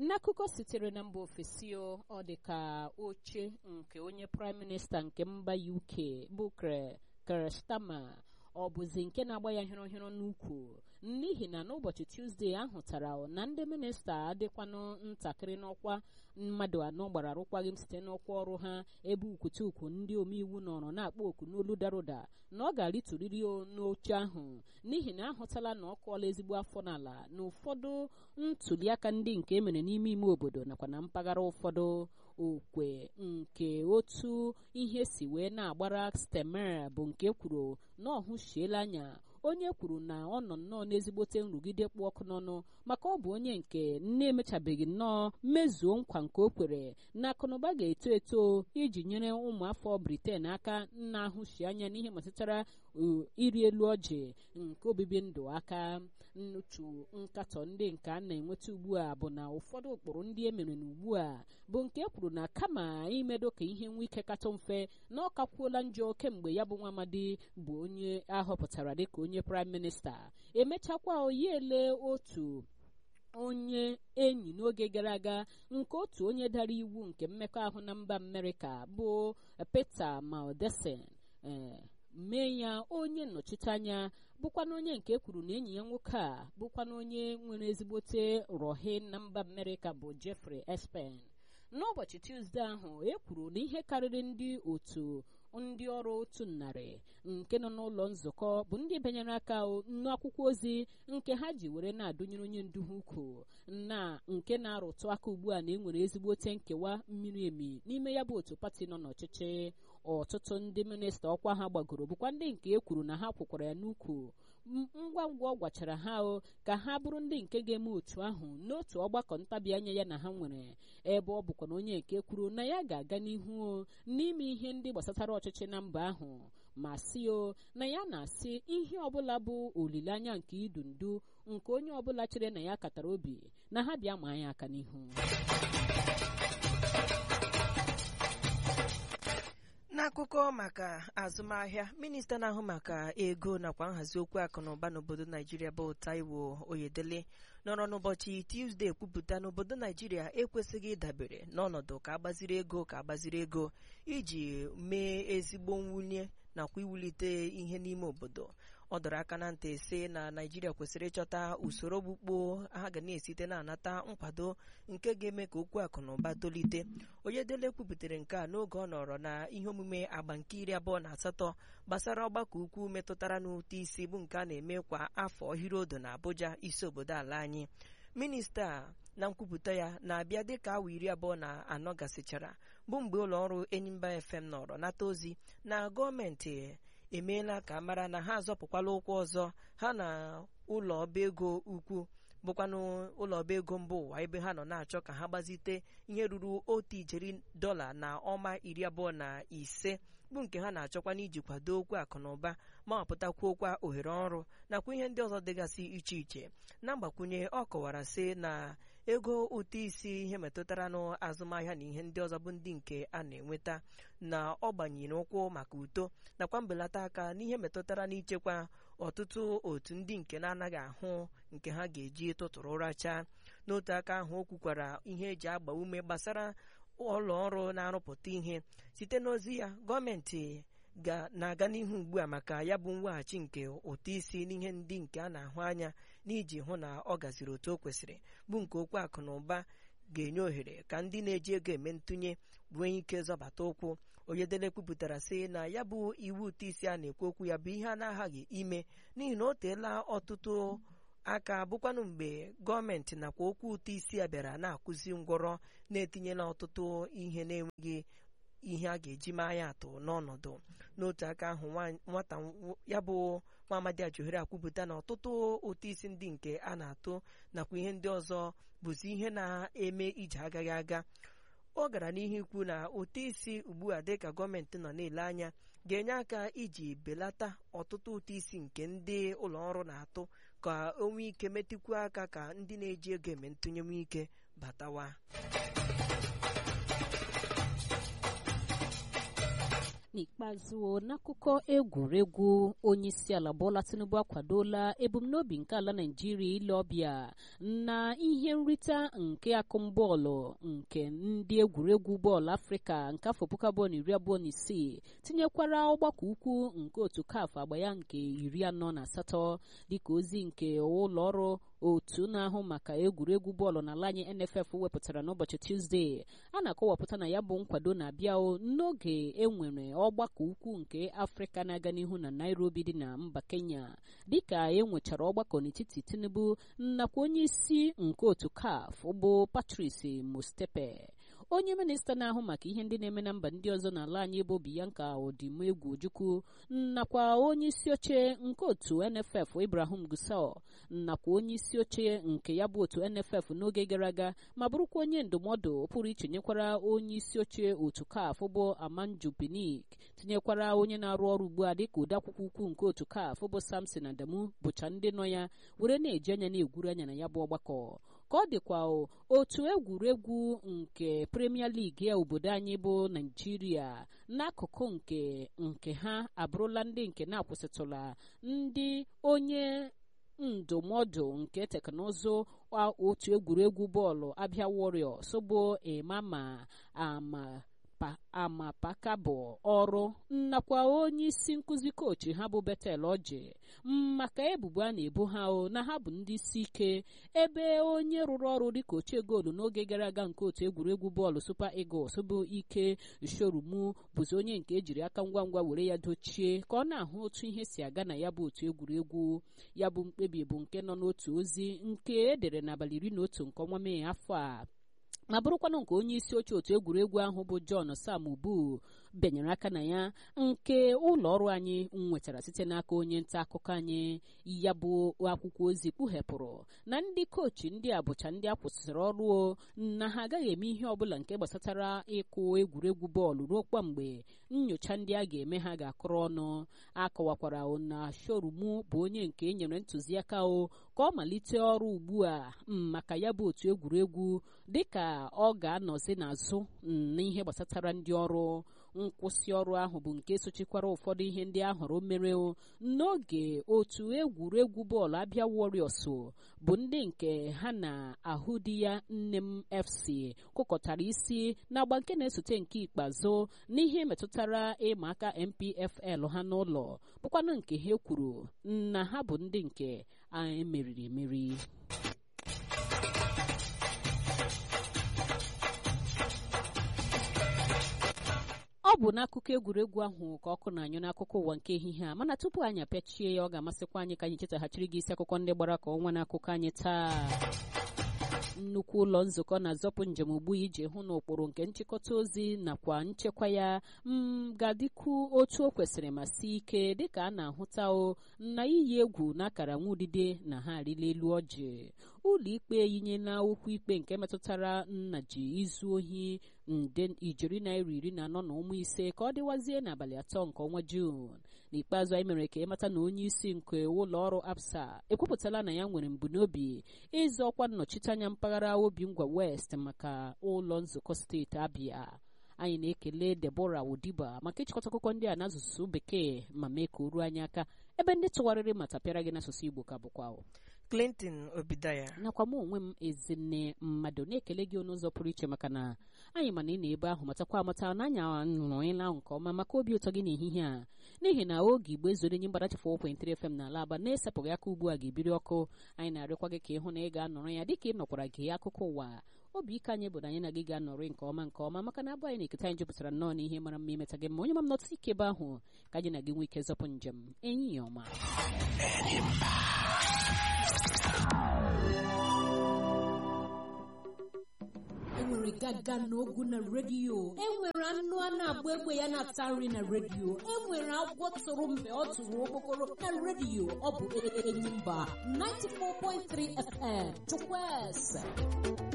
n'akụkọ sitere na mba ofesi ọ dị ka oche nke onye praịm minista nke mba uk bụ Keir Starmer ọ bụzi nke na-agba ya hịrọhịrọ n'ukwu n'ihi na n'ụbọchị tuzdee ahụtara na ndị minista adịkwanụ ntakịrị n'ọkwa mmadụ anọ gbara arụkwaghịm site n'ọkwa ọrụ ha ebe ukwutukwu ndị omeiwu nọrọ na-akpọ oku n'olu dara ụda na ọ ga-arịturiri n'oche ahụ n'ihi na ahụtala na ọ kụọla ezigbo afọ n'ala na ụfọdụ ntuliaka ndị nke emere n'ime ime obodo nakwa na mpaghara ụfọdụ okwe nke otu ihe si wee na-agbara Starmer bụ nke kwuru na ọ hụchiela anya onye kwuru na ọ nọ nnọọ n'ezigbote nrụgide kpụ ọkụ n'ọnụ maka ọ bụ onye nke na-emechabeghị nnọọ mezuo nkwa nke o kwere na akụnụba ga-eto eto iji nyere ụmụafọ Britain aka na-ahụchi anya n'ihe metụtara iri elu ọjị nke obibi ndụ aka nnuchu nkatọ ndị nke a na-enweta ugbu a bụ na ụfọdụ ụkpụrụ ndị e mere n'ugbu a bụ nke e kwuru na kama imedo ka ihe nwe ike katọ mfe na ọ kakwuola njọ kemgbe ya bụ nwa amadi bụ onye ahọpụtara dịka onye praịm minista emechakwa oyiele otu onye enyi n'oge gara aga nke otu onye dara iwu nke mmekọahụ na mba Amerịka bụ Peter Maldacen ee mee ya onye nnọchiteanya bụkwana onye nke kwuru na enyi ya nwoke a bụkwana onye nwere ezigbote rohe na mba Amerịka bụ Jeffrey Espen n'ụbọchị Tuzdee ahụ e kwuru na ihe karịrị ndị otu ndị ọrụ otu narị nke nọ n'ụlọ nzukọ bụ ndị banyere aka n'akwụkwọ ozi nke ha ji were na-adụnyere onye ndu ha ukwu na nke na-arụtụ aka ugbu a na enwere ezigbote nkewa mmiri emi n'ime ya bụ otu pati nọ n'ọchịchị ọtụtụ ndị minista ọkwa ha gbagoro bụkwa ndị nke e kwuru na ha kwụkwara ya n'ukwu ngwa ngwa ọ gwachara ha o ka ha bụrụ ndị nke ga-eme otu ahụ n'otu ọgbakọ ntabi anya ya na ha nwere ebe ọ bụkwa na onye nke kwuru na ya ga-aga n'ihu n'ime ihe ndị gbasatara ọchịchị na mba ahụ ma si o na ya na-asị ihe ọbụla bụ olileanya nke idu ndu nke onye ọbụla chere na ya katara obi na ha bịa ma anyị aka n'ihu n'akụkọ maka azụmahịa minista na-ahụ maka ego nakwa nhazi okwu akụ na ụba n'obodo naijiria bụ taiwo oyedele nọrọ n'ụbọchị tuzdee kwupụta n'obodo naijiria ekwesịghị ịdabere n'ọnọdụ ka agbaziri ego ka agbaziri ego iji mee ezigbo mwunye nakwa iwulite ihe n'ime obodo ọ dọrọ aka na ntị sị na naijiria kwesịrị ịchọta usoro okpukpo ha ga na-esite na-anata nkwado nke ga-eme ka okwu akụ na ụba tolite oyedele kwupụtara nke a n'oge ọ nọrọ na ihe omume agba nke iri abụọ na asatọ gbasara ọgbakọ ukwu metụtara n'ụtụ isi bụ nke a na-eme kwa afọ hirodo na abuja isi obodo ala anyị minista na nkwupụta ya na-abịa dịka awa iri abụọ na anọ gasịchara bụ mgbe ụlọ ọrụ enyimba fm nọrọ nata ozi na gọọmenti emeela ka mara na ha azọpụkwala ụkwụ ọzọ ha na ụlọ ọba ego ukwu bụkwanụ ụlọ ọba ego mba ụwa ebe ha nọ na-achọ ka ha gbazite ihe ruru otu ijeri dọla na ọma iri abụọ na ise bụ nke ha na-achọkwa n'iji kwado okwu akụ na ụba ma wapụtakwuokwa ohere ọrụ nakwa ihe ndị ọzọ dịgasị iche iche na mgbakwunye ọ kọwara sị na ego ụtụ isi ihe metụtara n'azụmahịa na ihe ndị ọzọ bụ ndị nke a na-enweta na ọ gbanyere ụkwụ maka uto nakwa mbelata aka n'ihe metụtara n'ichekwa ọtụtụ otu ndị nke na-anaghị ahụ nke ha ga-eji tụtụrụ ụra chaa n'otu aka ahụ o kwukwara ihe eji agba ume gbasara ụlọ ọrụ na-arụpụta ihe site n'ozi ya gọọmenti na-aga n'ihu ugbu a maka ya bụ mweghachi nke ụtụ isi n'ihe ndị nke a na-ahụ anya n'iji hụ na ọ gaziri otu o kwesịrị bụ nke okwu akụ na ụba ga-enye ohere ka ndị na-eji ego eme ntụnye nwee ike zọbata ụkwụ oyedele kwupụtara sị na ya bụ iwu ụtụ isi a na-ekwu okwu ya bụ ihe a na-aghaghị ime n'ihi na o teela ọtụtụ aka bụkwanụ mgbe gọọmenti nakwa okwu ụtụ isi a bịara na-akụzi ngwọrọ na-etinyela ọtụtụ ihe na-enweghị ihe a ga-eji maa ya atụ n'ọnọdụ n'otu aka ahụ nwata ya bụ nwa amadi ajohere akwupụta na ọtụtụ ụtụ isi ndị nke a na-atụ nakwa ihe ndị ọzọ bụzi ihe na-eme ije agaghị aga ọ gara n'ihu ikwu na ụtụ isi ugbu a dịka gọọmenti nọ na-ele anya ga-enye aka iji belata ọtụtụ ụtụ isi nke ndị ụlọ ọrụ na-atụ ka o nwee ike metụkwu aka ka ndị na-eji ego eme ntụnye nwee ike batawa n'ikpeazụ n'akụkọ egwuregwu onye isi ala Bola Tinubu akwadola ebumnobi nke ala Naịjirịa ile ọbịa na ihe nrite nke akụmbọọlụ nke ndị egwuregwu bọọlụ Afrịka nke afọ puku abụọ na iri abụọ na isii tinyekwara ọgbakọ ukwu nke otu CAF agba ya nke iri anọ na asatọ dịka ozi nke ụlọ ọrụ otu na-ahụ maka egwuregwu bọọlụ n'ala anyị NFF wepụtara n'ụbọchị Tuzdee a na-akọwapụta na ya bụ nkwado na-abịa n'oge enwere ọgbakọ ukwu nke Afrịka na-aga n'ihu na Nairobi dị na mba Kenya dịka e nwechara ọgbakọ n'etiti Tinubu nakwa onye isi nke otu CAF bụ Patrice Motsepe onye minista na-ahụ maka ihe ndị na-eme na mba ndị ọzọ n'ala anyị bụ Bianca Odimegwu Ojukwu nakwa onye isi oche nke otu NFF Ibrahim Gusau nakwa onye isi oche nke ya bụ otu NFF n'oge gara aga ma bụrụkwa onye ndụmọdụ pụrụ iche nyekwara onye isi oche otu CAF bụ Amanju Pinnick tinyekwara onye na-arụ ọrụ ugbu a dịka odeakwụkwọ ukwu nke otu CAF bụ Samson Adamu bụcha ndị nọ ya were na-eji anya na-egwuru anya na ya bụ ọgbakọ ka ọ dịkwa otu egwuregwu nke Premier League ya obodo anyị bụ Naijiria n'akụkụ nke nke ha abụrụla ndị nke na-akwụsịtụla ndị onye ndụmọdụ nke teknụzụ otu egwuregwu bọọlụ Abia Warriors bụ Emama ama amapakabụ ọrụ nakwa onye isi nkụzi kochi ha bụ Betel Oji maka ebubo a na-ebo ha na ha bụ ndị isi ike ebe onye rụrụ ọrụ dịka ochie goolu n'oge gara aga nke otu egwuregwu bọọlụ Super Eagles bụ ike Shorumu bụzi onye nke ejiri aka ngwa ngwa were ya dochie ka ọ na-ahụ otu ihe si aga na ya bụ otu egwuregwu ya bụ mkpebi bụ nke nọ n'otu ozi nke edere n'abalị iri na otu nke ọnwa Mee afọ a ma bụrụkwanụ nke onye isi oche otu egwuregwu ahụ bụ John Sam Ubu benyere aka na ya nke ụlọ ọrụ anyị nwetara site n'aka onye nta akụkọ anyị ya bụ akwụkwọ ozi kpughepụrụ na ndị kochi ndị a bụcha ndị a kwụsịrị ọrụ na ha agaghị eme ihe ọbụla nke gbasatara ịkụ egwuregwu bọọlụ ruo kwa mgbe nyocha ndị a ga-eme ha ga-akụrụ ọnụ akọwakwara na shorumu bụ onye nke enyere ntụziaka o ka ọ malite ọrụ ugbu a maka ya bụ otu egwuregwu dịka ọ ga-anọzi n'azụ n'ihe gbasatara ndị ọrụ nkwụsị ọrụ ahụ bụ nke sochikwara ụfọdụ ihe ndị ahụrụ mere n'oge otu egwuregwu bọọlụ Abia Warriors bụ ndị nke ha na-ahụ di ya nne m FC kụkọtara isi n'agba nke na-esote nke ikpeazụ n'ihe metụtara ịma aka MPFL ha n'ụlọ bụkwanụ nke ha kwuru na ha bụ ndị nke emeriri emeri ọ bụ n'akụkọ egwuregwu ahụ ka ọkụ na-anyụ n'akụkọ ụwa nke ehihie a mana tupu anyị apịachie ya ọ ga-amasịkwa anyị ka anyị chetaghachiri gị isi akụkọ ndị gbara ka ọnwa n'akụkọ anyị taa nnukwu ụlọ nzukọ na-azọpụ njem ugbu iji hụ na ụkpụrụ nke nchịkọta ozi nakwa nchekwa ya ga-adịkwu otu o kwesịrị ma sie ike dịka a na-ahụta o na iyi egwu na akara nwa udide na ha arịla elu ọjị ụlọ ikpe yinyela okwu ikpe nke metụtara nna ji izu ohi nde ijeri naira iri na anọ na ụmụ ise ka ọ dịwazie n'abalị atọ nke ọnwa juun n'ikpeazụ anyị mere ka ịmata na onye isi nke ụlọ ọrụ absa ekwupụtala na ya nwere mbunobi ịzọ ọkwa nnọchiteanya mpaghara obi ngwa west maka ụlọ nzukọ steeti abịa anyị na-ekele Deborah Odiba maka ịchịkọta akụkọ ndị a n'asụsụ bekee ma mee ka o ruo anyị aka ebe ndị tụgharịrị ma tapịara gị n'asụsụ Igbo ka bụkwa Clinton Obidaya nakwa m onwe m ezinne mmadụ na-ekele gị n'ụzọ pụrụ iche maka na anyị mana ị na-ebe ahụ matakwa amata na anyị nụrụ ịla ahụ nke ọma maka obi ụtọ gị n'ehihie a n'ihi na oge igbo ezoro enyi mgbadachifu 4.3 FM n'ala aba na-esepụghị aka ugbu a ga-ebiri ọkụ anyị na-arịọkwa gị ka ịhụ na ị ga-anọrọ ya dịka ị nọkwara gị akụkọ ụwa obi ike anyị bụ na anyị na gị ga-anọrị nke ọma nke ọma maka na abụ anyị na-eketa anyị jupụtara nnọọ n'ihe mara mma imeta gị mma onye ma m nọtụ ike ebe ahụ ka anyị na gị nwee ike zọpụ njem enyi ya ọma enwere gaga n'ogu na redio enwere anụ a na-agba egbe ya na-ata nri na redio enwere agwọ tụrụ mgbe ọ tụrụ okpokoro na redio ọ bụ enyi mba 94.3 FM chukwueze